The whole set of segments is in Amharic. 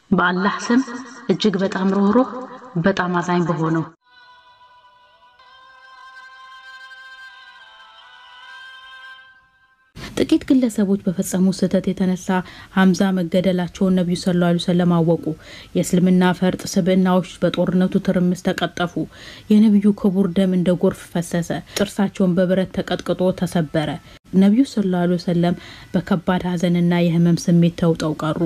በአላህ ስም እጅግ በጣም ሩህሩህ በጣም አዛኝ በሆነው ጥቂት ግለሰቦች በፈጸሙ ስህተት የተነሳ ሀምዛ መገደላቸውን ነቢዩ ሰለላሁ ዐለይሂ ወሰለም አወቁ። የእስልምና ፈርጥ ስብዕናዎች በጦርነቱ ትርምስ ተቀጠፉ። የነቢዩ ክቡር ደም እንደ ጎርፍ ፈሰሰ። ጥርሳቸውን በብረት ተቀጥቅጦ ተሰበረ። ነቢዩ ሰለላሁ ዐለይሂ ወሰለም በከባድ ሐዘንና የህመም ስሜት ተውጠው ቀሩ።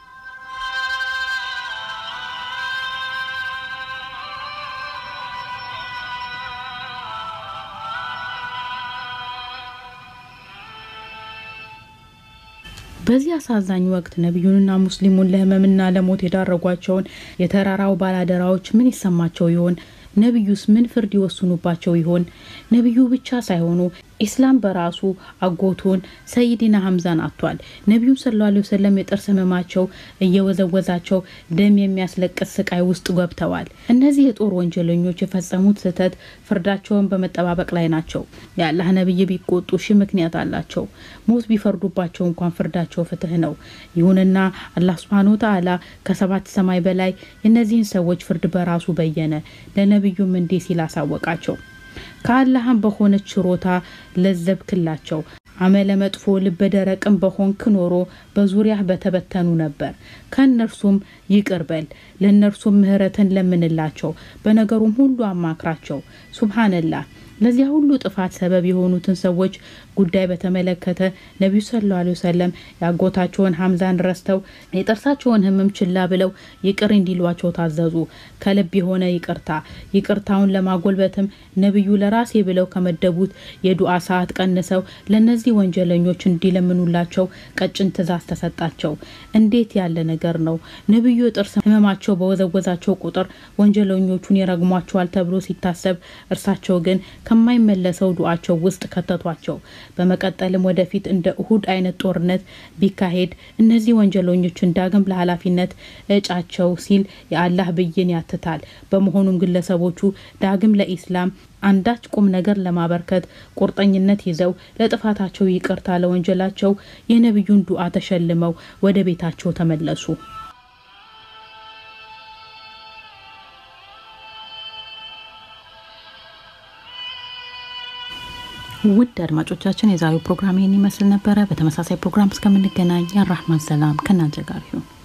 በዚህ አሳዛኝ ወቅት ነቢዩንና ሙስሊሙን ለህመምና ለሞት የዳረጓቸውን የተራራው ባላደራዎች ምን ይሰማቸው ይሆን? ነቢዩስ ምን ፍርድ ይወስኑባቸው ይሆን? ነቢዩ ብቻ ሳይሆኑ ኢስላም በራሱ አጎቱን ሰይዲና ሀምዛን አጥቷል። ነቢዩ ሰለላሁ ዐለይሂ ወሰለም የጥርስ ህመማቸው እየወዘወዛቸው ደም የሚያስለቅስ ስቃይ ውስጥ ገብተዋል። እነዚህ የጦር ወንጀለኞች የፈጸሙት ስህተት ፍርዳቸውን በመጠባበቅ ላይ ናቸው። የአላህ ነቢይ ቢቆጡ ሺህ ምክንያት አላቸው። ሞት ቢፈርዱባቸው እንኳን ፍርዳቸው ፍትህ ነው። ይሁንና አላህ ሱብሃነሁ ወተዓላ ከሰባት ሰማይ በላይ የእነዚህን ሰዎች ፍርድ በራሱ በየነ። ለነቢዩም እንዲህ ሲል አሳወቃቸው ከአላህም በሆነች ችሮታ ለዘብክላቸው አመለ መጥፎ ልበ ደረቅም በሆንክ ኖሮ በዙሪያህ በተበተኑ ነበር። ከእነርሱም ይቅር በል፣ ለእነርሱም ምህረትን ለምንላቸው፣ በነገሩም ሁሉ አማክራቸው። ሱብሃነላህ ለዚያ ሁሉ ጥፋት ሰበብ የሆኑትን ሰዎች ጉዳይ በተመለከተ ነቢዩ ሰለላሁ ዐለይሂ ወሰለም ያጎታቸውን ሀምዛን ረስተው የጥርሳቸውን ህመም ችላ ብለው ይቅር እንዲሏቸው ታዘዙ። ከልብ የሆነ ይቅርታ። ይቅርታውን ለማጎልበትም ነቢዩ ለራሴ ብለው ከመደቡት የዱዓ ሰዓት ቀንሰው ለእነዚህ ወንጀለኞች እንዲለምኑላቸው ቀጭን ትእዛዝ ተሰጣቸው። እንዴት ያለ ነገር ነው! ነቢዩ የጥርስ ህመማቸው በወዘወዛቸው ቁጥር ወንጀለኞቹን ይረግሟቸዋል ተብሎ ሲታሰብ፣ እርሳቸው ግን ከማይመለሰው ዱዓቸው ውስጥ ከተቷቸው። በመቀጠልም ወደፊት እንደ እሁድ አይነት ጦርነት ቢካሄድ እነዚህ ወንጀለኞችን ዳግም ለኃላፊነት እጫቸው ሲል የአላህ ብይን ያትታል። በመሆኑም ግለሰቦቹ ዳግም ለኢስላም አንዳች ቁም ነገር ለማበርከት ቁርጠኝነት ይዘው ለጥፋታቸው ይቅርታ፣ ለወንጀላቸው የነቢዩን ዱዓ ተሸልመው ወደ ቤታቸው ተመለሱ። ውድ አድማጮቻችን የዛሬው ፕሮግራም ይህን ይመስል ነበረ። በተመሳሳይ ፕሮግራም እስከምንገናኝ የራህማን ሰላም ከእናንተ ጋር ይሁን።